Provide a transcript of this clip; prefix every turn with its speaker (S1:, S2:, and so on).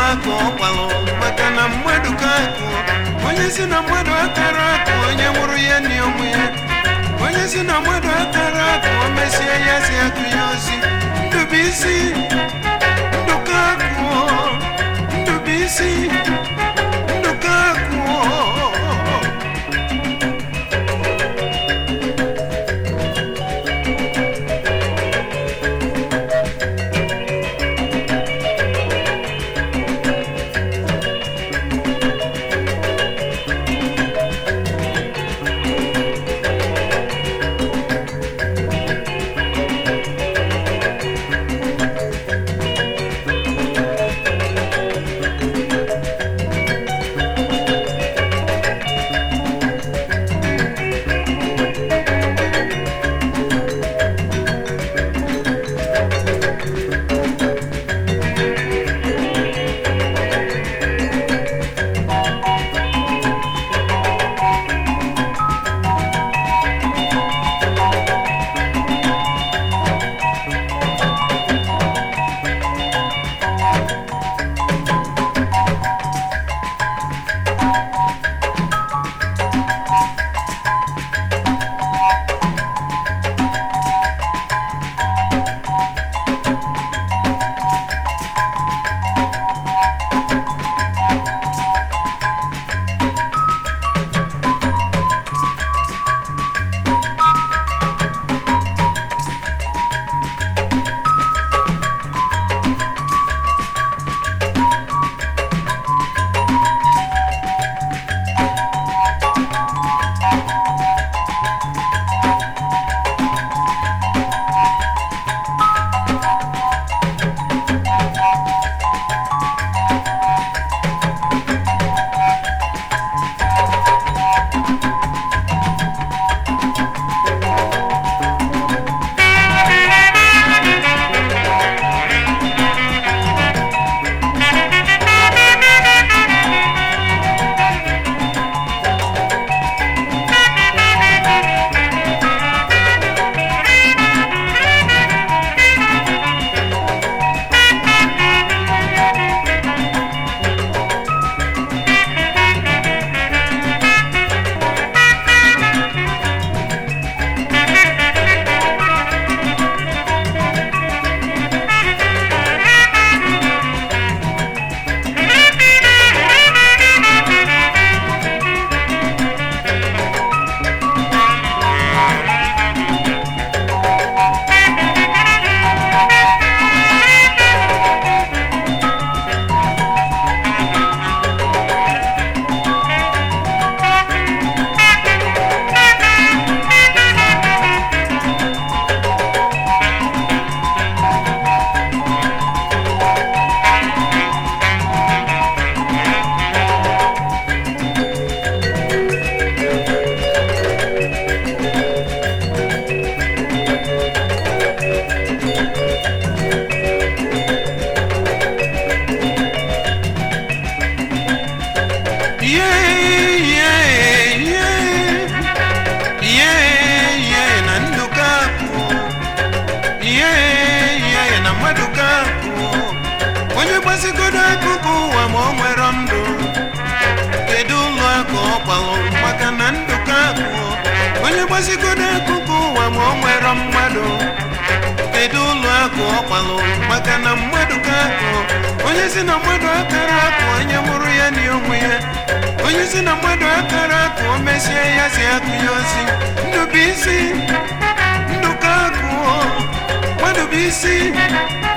S1: akụ ọkwalụ maka na mmadụ ka akụ onye si na mmadụ akara akụ onye mụrụ ya na onwe ya onye si na mmadụ akara akụ o mesie ya si akụ ya ozi ndụbụisi ndụka akụ ndụbụisi ndụka akụ gbasigodo akụkụ ụwa ma ọ nwere ndụ kedu ụlọ akụ ọ gbalụ maka na ndụ ka akụ onye gbasigodo akụkụ ụwa ma ọ nwere mmadụ kedu ụlọ akụ ọ gbalụ maka na mmadụ ka akụ onye si na mmadụ akara akụ onye mụrụ ya na onwe ya onye si na mmadụ akara akụ o mesie ya si akụ ya ozi ndụ bụ isi ndụ ka akụ mmadụ bụ isi